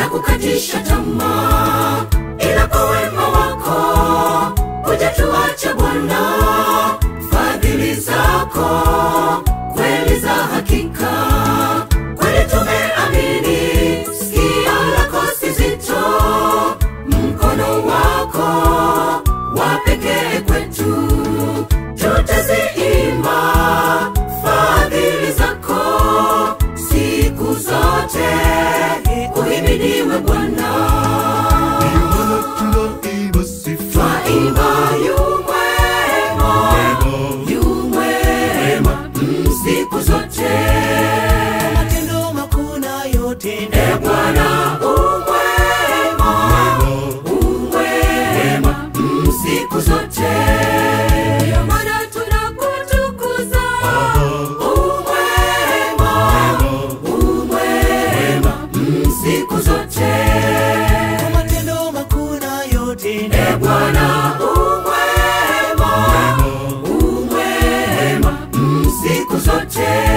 kukatisha tamaa, ila kwa wema wako hujatuacha Bwana. Fadhili zako kweli za hakika, kweli tumeamini. Sikio lako si zito, mkono wako wa pekee kwetu, tutaziimba fadhili zako siku zote. Uhimidiwe Bwana, Ndiyo maana tunaimba sifa twaimba yu mwema, yu mwema mm, siku zote. matendo makuu na yote E Bwana umwema, umwema mm, siku zote. Ndiyo maana tunakutukuza umwema, umwema mm, siku zote. matendo makuu na yote E Bwana umwema, umwema mm, siku zote.